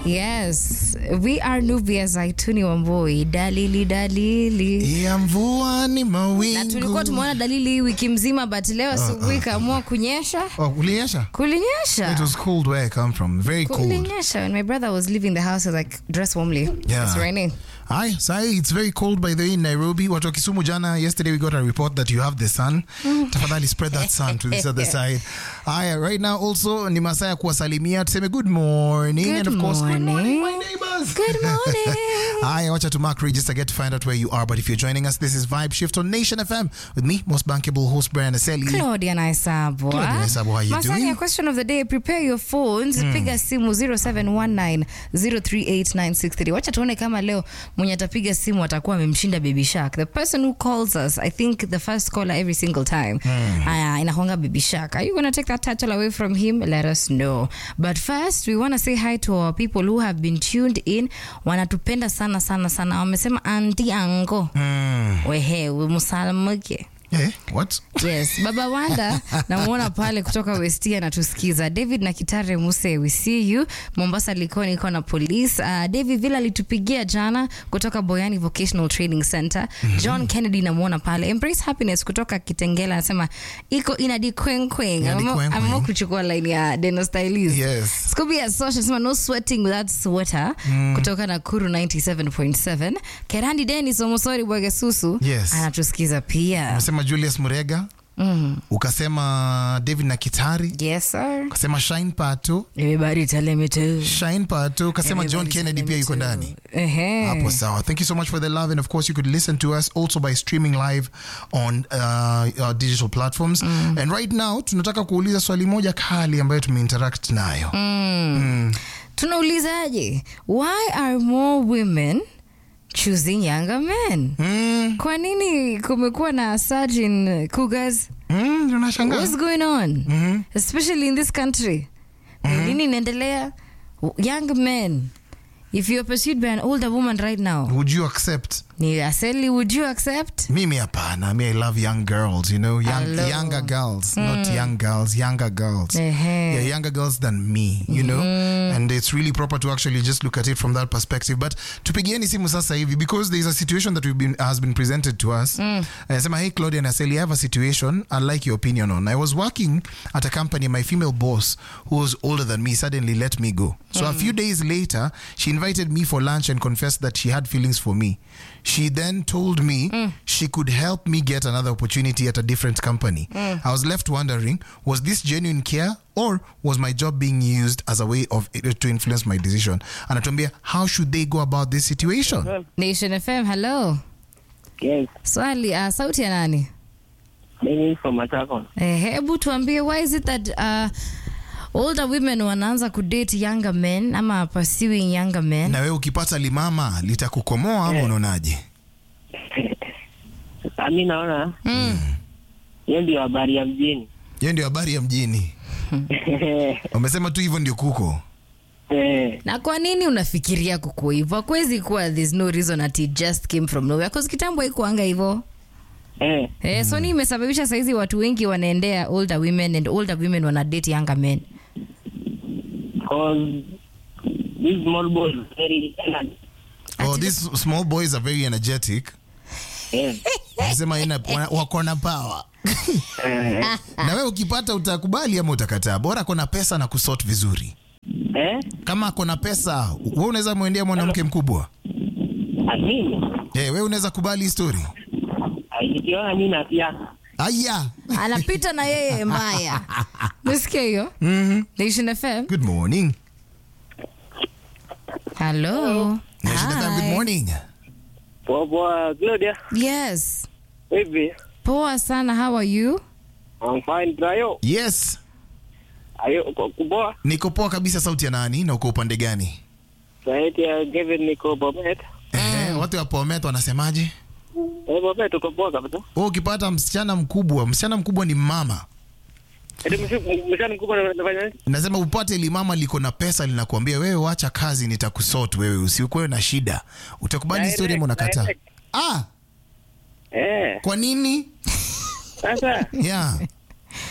Yes, we are Nubia Zaituni Wamboi, dalili dalili. ya mvua ni mawingu. Na tulikuwa tumeona dalili hii wiki mzima, but leo asubuhi kaamua kunyesha. Oh, kulinyesha? It Kulinyesha. was cold where I come from. Very cold. Kulinyesha. When my brother was leaving the house, I was like, dress warmly. Yeah. It's raining. Hi, Sai, it's very cold by the way in Nairobi. Watu wa Kisumu jana, yesterday we got a report that you have the sun. Tafadhali spread that sun to this other side. Haya, right now also ni masaa ya kuwasalimia. Tuseme good morning. Good and of course, good morning, my morning. neighbors. Good morning. Haya, wacha to mark register, get to find out where you are. But if you're joining us, this is Vibe Shift on Nation FM with me, most bankable host Brian Aseli. Claudia Naisabwa. Claudia Naisabwa, how you Masani doing? ya question of the day, prepare your phones. Piga simu 0719038963. Wacha tuone kama leo mwenye atapiga simu atakuwa amemshinda Baby Shark. The person who calls us, I think the first caller every single time. Aya, inakuanga Baby Shark. Are you going to take that title away from him? Let us know. But first, we want to say hi to our people who have been tuned in. Wanatupenda sana sana sana. Wamesema anti ango. Mm. Wehe, msalamuke. Eh, what? Yes, Baba Wanda namuona pale kutoka Westia anatusikiza. David na Kitare Muse, we see you. Mombasa Likoni iko na police. Uh, David Villa alitupigia jana kutoka Boyani Vocational Training Center. John Kennedy namuona pale. Embrace Happiness kutoka Kitengela anasema iko inadi kweng kweng. Inadi Ameamua- kweng kweng. Ameamua kuchukua line ya Deno Stylists. Yes. Scooby ya Social anasema no sweating without sweater kutoka Nakuru 97.7. Kerandi Dennis Omosori Bwagesusu Yes. anatusikiza pia. Umesema Julius Murega, Mhm. ukasema David na Kitari, Yes, sir. ukasema Shine Pato, Everybody tell me to. Shine Pato, ukasema John Everybody Kennedy tell pia me yuko to. ndani. Ehe. Hapo sawa. Thank you so much for the love and of course you could listen to us also by streaming live on uh, our digital platforms. And right now tunataka kuuliza swali moja kali ambayo tumeinteract nayo. Tunaulizaje? Why are more women choosing younger men? Mm, Kwa nini kumekuwa na surge in cougars? mm, tunashangaa. What's going on? Mhm. Especially in this country. Ni Nini inaendelea? Young men. If you're pursued by an older woman right now, Would you accept? ni aseli, would you accept? Mimi hapana. Me I love young girls, you know, young, Hello. younger girls, not young girls, younger girls. Ehe. yeah, younger girls than me, you know, and it's really proper to actually just look at it from that perspective. But tupigieni simu sasa hivi because there is a situation that we've been has been presented to us. Mm. Uh, hey Claudia and Aseli, I have a situation I'd like your opinion on. I was working at a company, my female boss, who was older than me, suddenly let me go. So a few days later, she invited me for lunch and confessed that she had feelings for me. She then told me she could help me get another opportunity at a different company. I was left wondering, was this genuine care or was my job being used as a way of to influence my decision? Anatuambia, how should they go about this situation? Nation FM, hello. Yes, Swali, uh, sauti ya nani? mimi from Machakos. Eh, hebu tuambie why is it that uh, older women wanaanza kudate younger men ama pursuing younger men Na wewe ukipata limama litakukomoa ama unaonaje? Sasa mi naona mm. hiyo ndio habari ya mjini. Hiyo ndio habari ya mjini. Wamesema tu hivyo ndio kuko. Eh, na kwa nini unafikiria kuko hivyo akwezi kuwa there's no reason that it just came from nowhere cause kitambo haikuanga hivyo eh, eh, so ni imesababisha saizi watu wengi wanaendea older women and older women wana date younger men cause these small boys very energy. Oh, these small boys are very energetic. Eh, Wamesema ina wana- wako na power. eh, Na wewe ukipata utakubali ama utakataa? Bora akona pesa na kusort vizuri. eh, Kama akona pesa, wewe unaweza mwendea mwanamke mkubwa. mimi Eh, wewe unaweza kubali hii story? ai, nikiona mi napia Aya. anapita na yeye mbaya nisikia hiyo Mhm. nation fm Good morning. hello Nation FM, good Hi. morning. poa poa. Claudia, yes hivi poa sana how are you I'm fine. Trayo, Yes. ayo uko kupoa. Niko poa kabisa sauti ya nani na uko upande gani? Saiti ya Kevin niko Bomet. Eh, watu wa Bomet wanasemaje? Eh, Bomet uko poa kabisa. Wewe ukipata msichana mkubwa, msichana mkubwa ni mama. Eti mshani mkubwa anafanya nini? Nasema upate limama liko na pesa linakuambia wewe wacha kazi nitakusort wewe usikuwe na shida. Utakubali Direct, story ama unakataa? direct. Ah, Eh, kwa nini? sasa Yeah.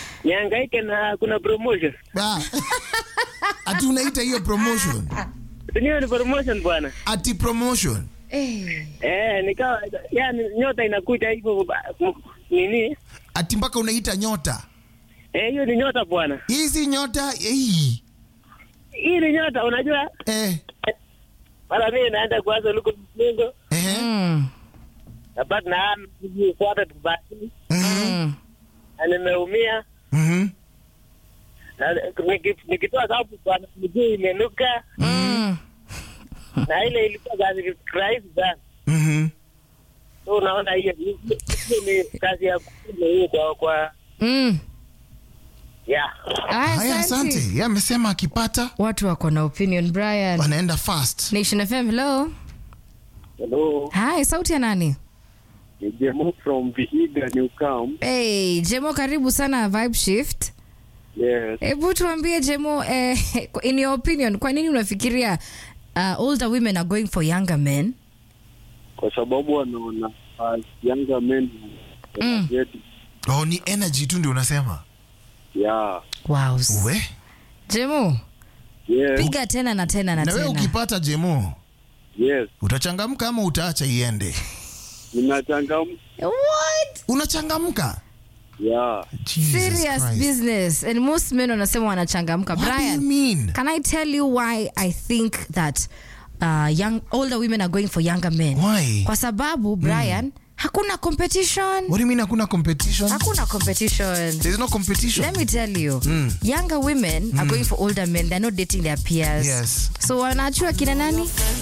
nihangaike na kuna promotion. Ah. Ati unaita hiyo promotion. Hiyo ni promotion bwana. ati promotion Eh. Eh, nikawa yani nyota inakuja hivyo ba- m- nini? ati mpaka unaita nyota Eh, hiyo ni nyota bwana. hizi nyota eh, Hii ni nyota unajua? eh, Mara mimi naenda kwanza luko mlingo eh, Mm. na bado na kufuata tubaki Mm. na nimeumia mhm. na niki- nikitoa sababu bwana miguu imenuka Mm. na ile ilikuwa kazi rahisi sana. Mhm. So unaona hiyo hiyo ni kazi ya kufunza hiyo kwa kwa Mm. yeah. Aya, haya asante. asante ye amesema akipata watu wako na opinion brian wanaenda fast nation fm hello Hello, hi sauti ya nani ni Jemo from Vihiga New Camp. hey, jemo karibu sana vibe shift Yes. hebu tuambie jemo eh, in your opinion kwa nini unafikiria uh, older women are going for younger men Kwa sababu wanaona uh, younger men Mm. get oh, ni energy tu ndio unasema yeah. wow. we jemo Yes. piga tena na tena na na wewe tena ukipata jemo Yes. utachangamka ama utaacha iende Ninachangamka. what unachangamka Yeah. Jesus serious Christ. business and most men wanasema wanachangamka What do you brian mean? can i tell you why i think that uh, young older women are going for younger men Why? kwa sababu brian hakuna competition What do you mean hakuna competition? hakuna competition There's no competition. let me tell you younger women are going for older men they're not dating their peers Yes. so wanachua kina nani